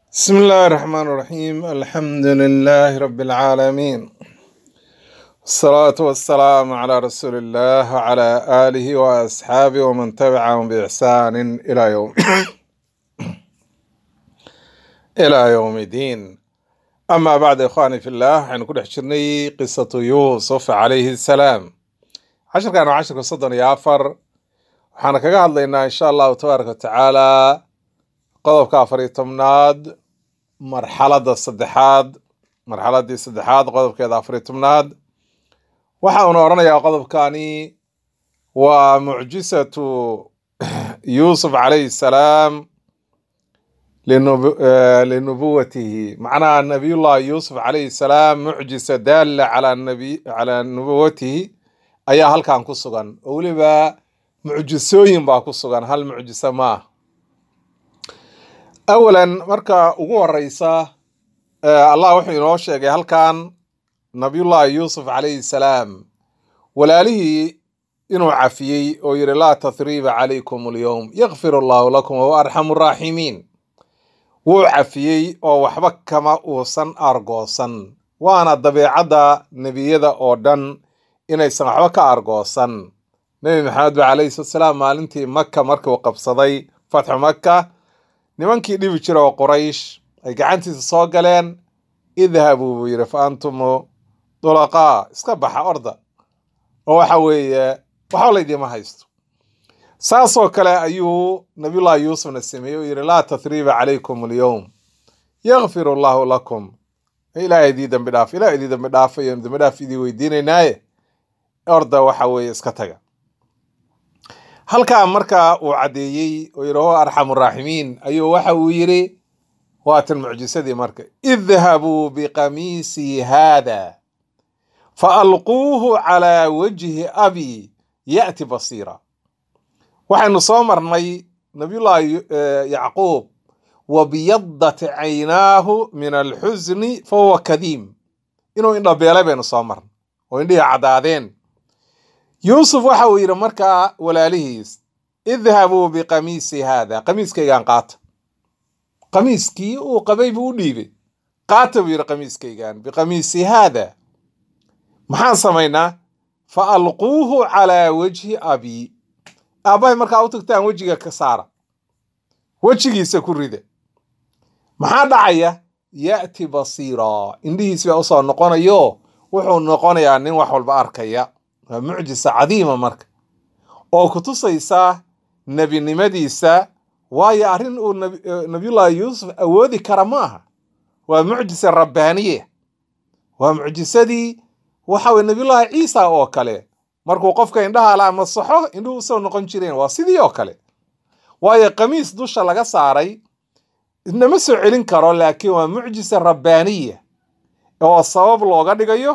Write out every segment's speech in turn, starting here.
بسم الله الرحمن الرحيم الحمد لله رب العالمين الصلاة والسلام على رسول الله وعلى آله وأصحابه ومن تبعهم بإحسان إلى يوم إلى يوم الدين أما بعد إخواني في الله حين كل حشرني قصة يوسف عليه السلام عشر كانوا عشر صدن يافر waxaana kaga hadlaynaa insha allahu tabaaraka watacaala qodobka afar iyo tobnaad marxaladda saddexaad marxaladdii saddexaad qodobkeeda afar iyo tobnaad waxa uuna odhanayaa qodobkani waa mucjisatu yuusuf calayhi salaam linub- eh, linubuwatihi macnaha nabiyullahi yuusuf calayhi salaam mucjisa daalla calaa nabi calaa nubuwatihi ayaa halkan ku sugan oo weliba mucjisooyin baa ku sugan hal mucjiso ma ah awalan marka ugu horeysa eh, allah wuxuu inoo sheegay halkan nabiyullahi yuusuf calayhi salaam walaalihii inuu cafiyey oo yidhi laa tathriiba calaykum alyowm yakfir allahu lakum wahuwa arxamu raaximiin wuu cafiyey oo waxba kama uusan argoosan waana dabeecadda nebiyada oo dhan inaysan waxba ka argoosan nebi maxamed ba calayhi salatu salaam maalintii maka markuu qabsaday fatxu maka nimankii dhibi jira oo quraysh ay gacantiisa soo galeen idhabuu buu yidhi fa antumu dulaqaa iska baxa orda oo waxa weeye waxba laydima haysto saasoo kale ayuu nabiyullahi yuusufna sameeyey oo yidhi laa tathriiba calaykum alyowm yakfir allahu lakum ilaahay idii dambi dhaaf ilaah idii dambi dhaafayo dambi dhaaf idii weydiinaynaaye orda waxa weeye iska taga halkaa marka uu caddeeyey oo yidhi huwa arxamu raaximiin ayuu waxa uu yidhi waatan mucjisadii marka idhabuu biqamiisii haada faalquuhu calaa wajhi abi ya'ti basiira waxaynu soo marnay nabiyullaahi eh, yacquub wabiyadat caynaahu min alxusni fahuwa kadiim inuu indhabeelay baynu soo marnay oo indhihii caddaadeen yuusuf waxa uu yidhi markaa walaalihiis idhabuu biqamiisi haada qamiiskaygaan qaata qamiiskii uu qabay buu u dhiibay qaata buu yidhi qamiiskaygaan biqamiisi haada maxaan samaynaa fa alquuhu calaa wajhi abii aabbahay markaa u tagtaan wejiga ka saara wejigiisa ku rida maxaa dhacaya ya'ti basiira indhihiis baa usoo noqonayo wuxuu noqonayaa nin wax walba arkaya waa mucjisa cadiima marka oo ku tusaysa nebinimadiisa waayo arrin uu nabi- eh, nabiyullaahi yuusuf awoodi kara ma aha waa mucjisa rabbaaniye waa mucjisadii waxa weye nabiyullaahi ciisa oo kale markuu qofka indhaha la masaxo indhuhu usoo noqon jireen waa sidii oo kale waayo qamiis dusha laga saaray inama soo celin karo laakiin waa mucjisa rabbaaniya oo sabab looga dhigayo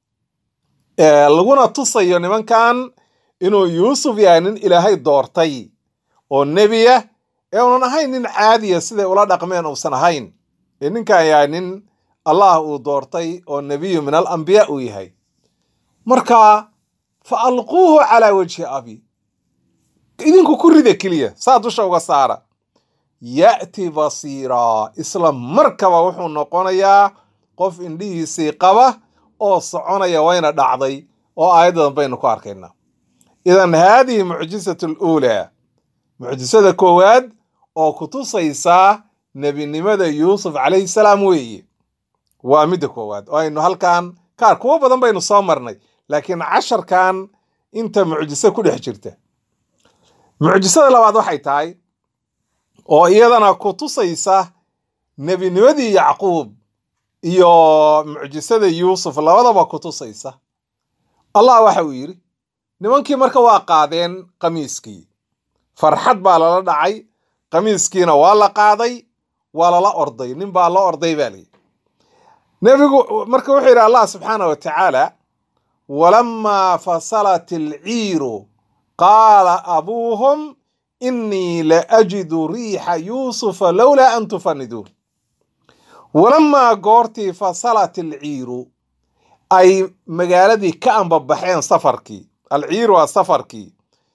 ee laguna tusayo nimankan inuu yuusuf yahay nin ilaahay doortay oo nebiya ee unan ahayn nin caadiya siday ula dhaqmeen uusan ahayn ee ninkan yahay nin allah uu doortay oo nebiyu min alambiya uu yahay marka fa alquuhu calaa wajhi abi idinku ku rida keliya saa dusha uga saara ya'ti basiira isla markaba wuxuu noqonayaa qof indhihiisii qaba oo soconaya wayna dhacday oo aayaddan baynu ku arkaynaa idan haadihi mucjisatu luulaa mucjisada koowaad oo ku tusaysaa nebinimada yuusuf calayhi salaam weeye waa midda koowaad oo aynu halkan kaar kuwo badan baynu soo marnay laakiin casharkan inta mucjiso ku dhex jirta mucjisada labaad waxay tahay oo iyadana ku tusaysa nebinimadii yacquub iyo mucjisada yuusuf labadaba ku tusaysa allah waxa uu yidhi nimankii marka waa qaadeen qamiiskii farxad baa lala dhacay qamiiskiina waa la qaaday waa lala orday nin baa la orday baa layidhi nebigu marka wuxuu yidhi allah subxaana wa tacaala walamaa fasalat alciiru qaala abuuhum inii la ajidu riixa yuusufa lowlaa an tufaniduun walamaa goortii fasalat alciiru ay magaaladii ka ambabaxeen safarkii alciiru waa safarkii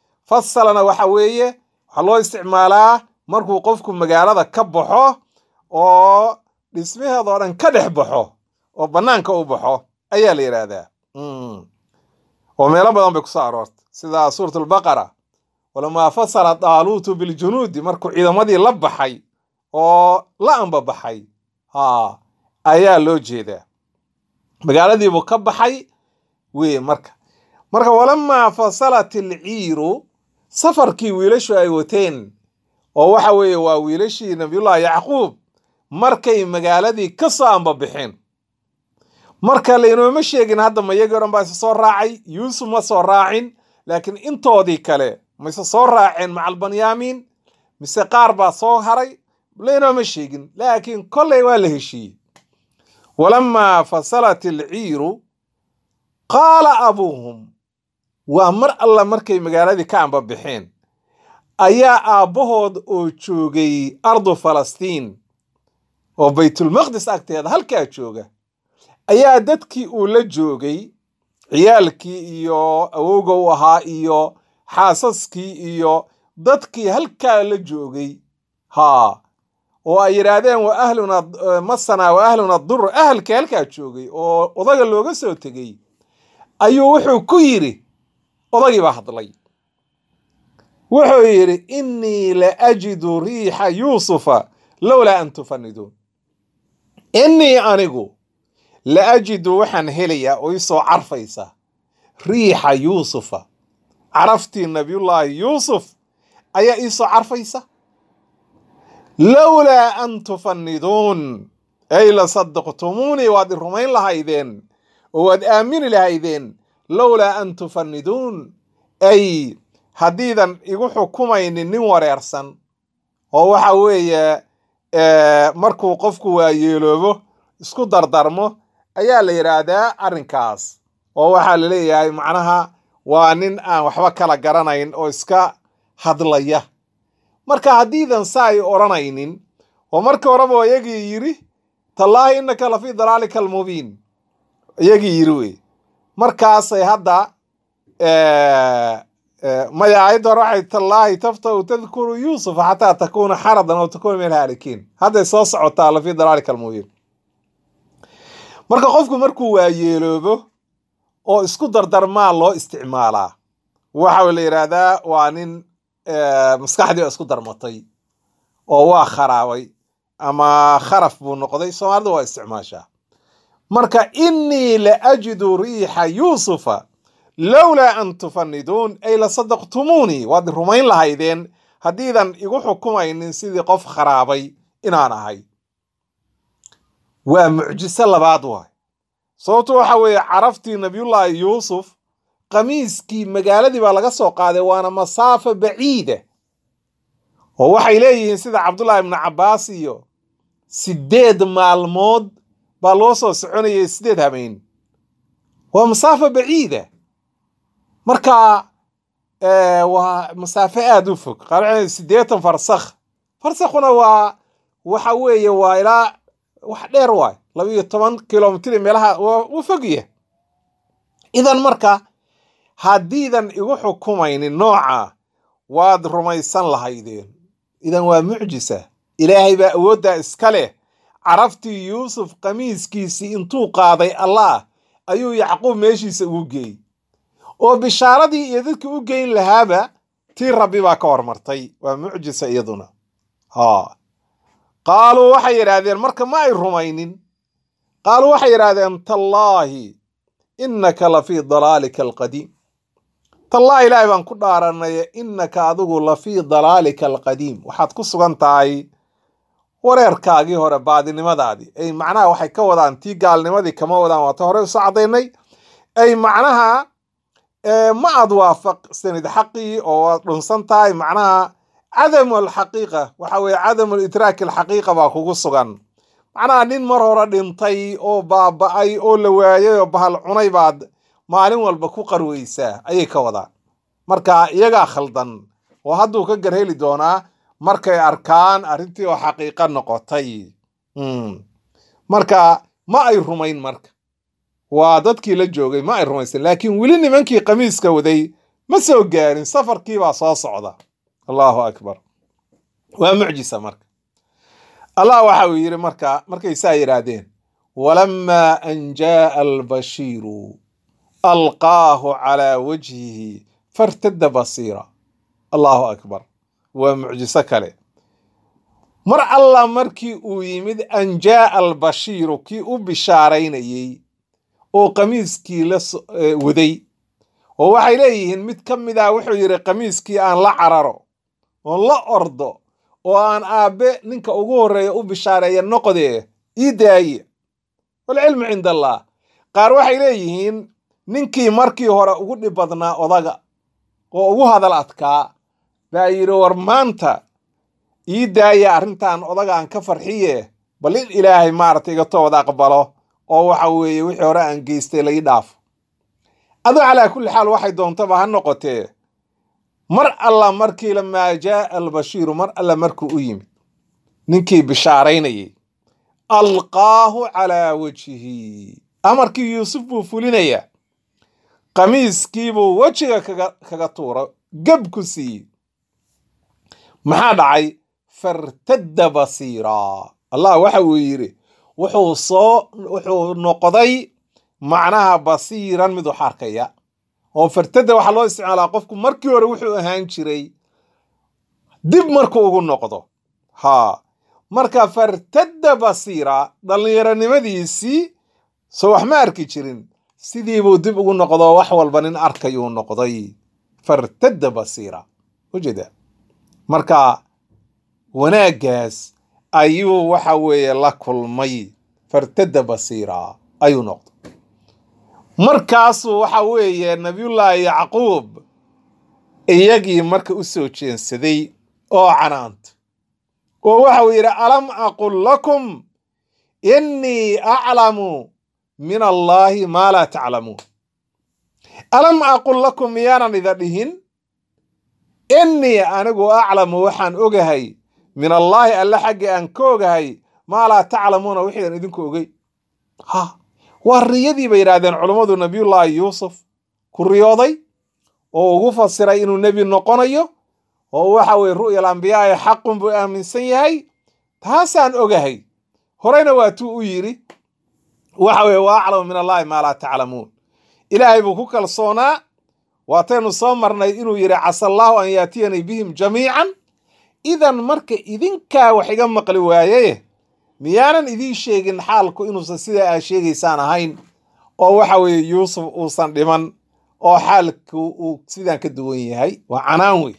fasalana waxa weeye waxaa loo isticmaalaa markuu qofku magaalada ka baxo oo dhismaheedoo dhan ka dhex baxo oo bannaanka u baxo ayaa la yidhaahdaa oo meelo badan bay kusoo aroortay sida suurat albaqara walamaa fasala daaluutu biljunuudi markuu ciidamadii la baxay oo la ambabaxay ha ayaa loo jeedaa magaaladiibuu ka baxay wey marka marka walamaa fasalat alciiru safarkii wiilashu ay wateen oo waxa weeye waa wiilashii nabiyullahi yacquub markay magaaladii ka soo ambabixeen marka laynooma sheegin hadda mayagii o dhan baa isa soo raacay yuusuf ma soo raacin laakiin intoodii kale mise soo raaceen macal banyaamiin mise qaar baa soo haray laynooma sheegin laakiin kolley waa la heshiiyey walamaa fasalat alciiru qaala abuuhum waa mar alla markay magaaladii ka ambabixeen ayaa aabbahood oo joogay ardu falastiin oo baytulmaqdis agteeda halkaa jooga ayaa dadkii uu la joogay ciyaalkii iyo awowga u ahaa iyo xaasaskii iyo dadkii halkaa la joogay haa oo ay yidhaahdeen wa ahluna masana wa ahluna dur ahalkii halkaa joogay oo odaga looga soo tegey ayuu wuxuu ku yidhi odagii baa hadlay wuxuu yidhi innii la ajidu riixa yuusufa lowlaa an tufaniduun innii anigu la ajidu waxaan helayaa oo isoo carfaysa riixa yuusufa caraftii nabiyullaahi yuusuf ayaa iisoo carfaysa lowlaa an tufaniduun ay la sadaqtumuunii waad i rumayn lahaydeen oo waad aamini lahaydeen lowlaa an tufaniduun ay haddiidan igu xukumaynin nin wareersan oo waxa weeye markuu qofku waayeeloobo isku dardarmo ayaa la yidhaahdaa arrinkaas oo waxaa la leeyahay macnaha waa nin aan waxba kala garanayn oo iska hadlaya marka haddiidan sa ay odhanaynin oo markii horeba iyagii yidhi tallaahi innaka la fii dalaalika almubiin iyagii yidhi wey markaasay hadda maya aayadda hore waxay tallaahi taftau tadkuru yuusufa xataa takuuna xaradan oo takuuna min alhaalikiin hadday soo socotaa la fii dalaalika almubiin marka qofku markuu waayeeloobo oo isku dardarmaa loo isticmaalaa waxa la yidhaahdaa waa nin maskaxdii oo isku darmatay oo waa kharaabay ama kharaf buu noqday soomaalida waa isticmaashaa marka innii la ajidu riixa yuusufa lowlaa an tufaniduun ay la sadaqtumuunii waad rumayn lahaydeen haddiidan igu xukumaynin sidii qof kharaabay inaan ahay waa mucjiso labaad waay sababto waxa weeye caraftii nabiyullaahi yuusuf qamiiskii magaaladii baa laga soo qaaday waana masaafo baciida oo waxay leeyihiin sida cabdullaahi ibnu cabbaas iyo sideed maalmood baa loo soo soconayay sideed habeen waa masaafo baciida marka waa masaafo aada u fog qaar siddeetan farsakh farsakhuna waa waxa weeye waa ilaa wax dheer waay laba iyo toban kilomitr meelaha wuu fogya idan marka haddiidan igu xukumaynin nooca waad rumaysan lahaydeen idan waa mucjisa ilaahay baa awooddaa iska leh caraftii yuusuf qamiiskiisii intuu qaaday allah ayuu yacquub meeshiisa ugu geeyey oo bishaaradii iyo dadkii u geyn lahaaba tii rabbi baa ka hormartay waa mucjisa iyaduna ha qaaluu waxay yidhaahdeen marka ma ay rumaynin qaaluu waxay yidhaahdeen tallaahi innaka la fii dalaalika alqadiim tallaahi ilaahay baan ku dhaaranay innaka adigu la fii dalaalika alqadiim waxaad ku sugan tahay wareerkaagii hore baadinimadaadii ay macnaha waxay ka wadaan tii gaalnimadii kama wadaan waata hore usoo cadaynay ay macnaha ma aad waafaqsanid xaqii oo waad dhunsan tahay macnaha cadamu alxaqiiqa waxa weeye cadamu lidraaki alxaqiiqa baa kugu sugan macnaha nin mar hore dhintay oo baaba'ay oo la waayay oo bahal cunay baad maalin walba ku qarweysaa ayay ka wadaan marka iyagaa khaldan oo hadduu ka garheli doonaa markay arkaan arrintii oo xaqiiqa noqotay marka ma ay rumayn marka waa dadkii la joogay ma ay rumaysan laakiin weli nimankii qamiiska waday ma soo gaarin safarkii baa soo socda allahu akbar waa mucjisa marka allah waxa uu yidhi marka markay saa yidhaahdeen walamaa an jaaa albashiiru alqaahu calaa wajhihi fartadda basiira allahu akbar waa mucjiso kale mar allah markii uu yimid an jaaa albashiiru kii u bishaaraynayey oo qamiiskii la waday oo waxay leeyihiin mid ka mid ah wuxuu yidhi qamiiskii aan la cararo oon la ordo oo aan aabbe ninka ugu horreeya u bishaareeya noqdee ii daaye walcilmu cinda allah qaar waxay leeyihiin ninkii markii hore ugu dhib badnaa odaga oo ugu hadal adkaa baa yidhi war maanta ii daaya arrintan odagaan ka farxiye bal in ilaahay maaragtay iga toobad aqbalo oo waxa weeye wixii hore aan geystay la ii dhaafo adoo calaa kulli xaal waxay doontaba ha noqotee mar alla markii lamaa jaaa albashiiru mar alla markuu u yimid ninkii bishaaraynayay alqaahu calaa wajhihi amarkii yuusuf buu fulinayaa qamiiskiibuu wejiga kaga kaga tuura geb ku siiyey maxaa dhacay fartadda basiiraa allah waxa uu yidhi wuxuu soo wuxuu noqday macnaha basiiran mid wax arkaya oo fartadda waxaa loo isticmaalaa qofku markii hore wuxuu ahaan jiray dib markuu ugu noqdo haa marka fartadda basiira dhallinyaronimadiisii soo wax ma arki jirin sidiibuu dib ugu noqdo wax walba nin arkayuu noqday fartadda basiira ujeeda marka wanaaggaas ayuu waxa weeye la kulmay fartadda basiira ayuu noqday markaasuu waxa weeye nabiyullaahi yacquub iyagii marka u soo jeensaday oo canaanta oo waxa uu yidhi alam aqul lakum innii aclamu min allaahi maa laa taclamuun alam aqul lakum miyaanan ida dhihin innii anigu aclamu waxaan ogahay min allaahi alle xaggii aan ka ogahay maa laa taclamuuna wixiidan idinku ogey ha waa riyadii bay yidhaahdeen culummadu nabiyullaahi yuusuf ku riyooday oo ugu fasiray inuu nebi noqonayo oo waxa weye ru'yal ambiyaa'i xaqun buu aaminsan yahay taasaan ogahay horeyna waatuu u yidhi waxa weye wa aclamu min allaahi maa laa taclamuun ilaahay buu ku kalsoonaa waataynu soo marnay inuu yidhi casa allaahu an yaatiyanii bihim jamiican idan marka idinkaa wax iga maqli waaye miyaanan idiin sheegin xaalku inuusan sidaa aa sheegaysaan ahayn oo waxa weeye yuusuf uusan dhiman oo xaalku uu sidaan ka duwan yahay waa canaan wey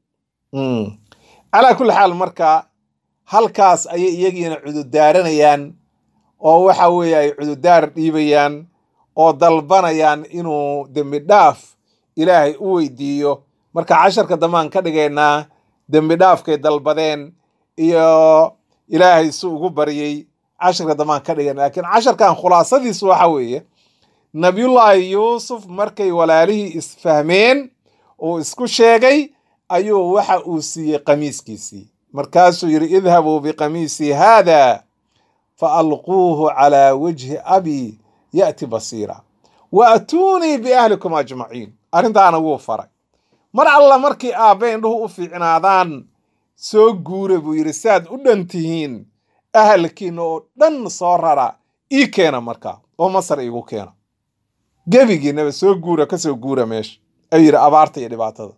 calaa kulli xaal marka halkaas ayay iyagiina cudurdaaranayaan oo waxa weeye ay cudurdaar dhiibayaan oo dalbanayaan inuu dembi dhaaf ilaahay u weydiiyo marka casharka dambaan ka dhigaynaa dembi dhaafkay dalbadeen iyo ilaahay si ugu baryey casharka dambaan ka dhigayna laakiin casharkan khulaasadiisu waxa weeye nabiyullaahi yuusuf markay walaalihii isfahmeen uu isku sheegay ayuu waxa uu siiyey qamiiskiisii markaasuu yidhi idhabuu biqamiisii haada fa alquuhu calaa wajhi abi ya'ti basiira wa atuunii biahlikum ajmaciin arrintaana wuu faray mar alla markii aabbe indhuhu u fiicnaadaan soo guura buu yidhi saad u dhan tihiin ahalkiina oo dhan soo rara ii keena markaa oo masar iigu keena gebigiinaba soo guura ka soo guura meesha ayuu yidhi abaarta iyo dhibaatada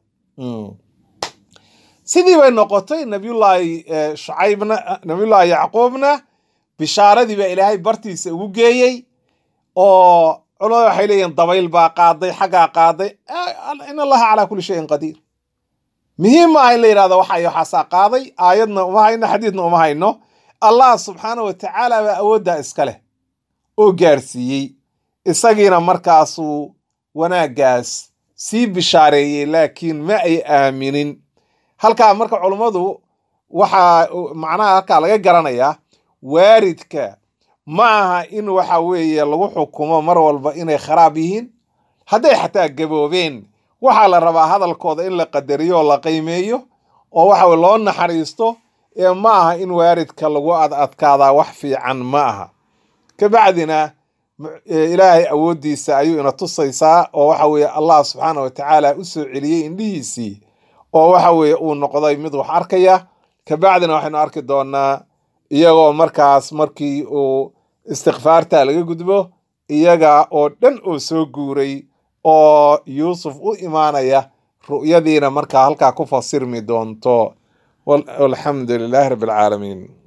sidii bay noqotay nabiyullaahi shucaybna nabiyullaahi yacquubna bishaaradii baa ilaahay bartiisa ugu geeyey oo culamada waxay leeyihin dabayl baa qaaday xaggaa qaaday in allaha calaa kulli shayin qadiir muhiim maaha in la yidhahdo waxa waxaasaa qaaday aayadna uma hayno xadiidna uma hayno allah subxaana wa tacaala baa awooddaa iska leh oo gaarsiiyey isagiina markaasuu wanaaggaas sii bishaareeyey laakiin ma ay aaminin halkaa marka culummadu waxaa macnaha halkaa laga garanayaa waaridka ma aha in waxa weeye lagu xukumo mar walba inay kharaab yihiin hadday xataa gaboobeen waxaa la rabaa hadalkooda in la qadariyo oo la qiimeeyo oo waxa weye loo naxariisto ee ma aha in waaridka lagu ad adkaadaa wax fiican ma aha kabacdina ilaahay awooddiisa ayuu ina tusaysaa oo waxa weeye allah subxaana wa tacaala u soo celiyey indhihiisii oo waxa weeye uu noqday mid wax arkaya kabacdina waxaynu arki doonaa iyagoo markaas markii uu istikfaarta laga gudbo iyaga oo dhan oo soo guuray oo yuusuf u imaanaya ru'yadiina markaa halkaa ku fasirmi doonto walxamdu lilaahi rabbi alcaalamiin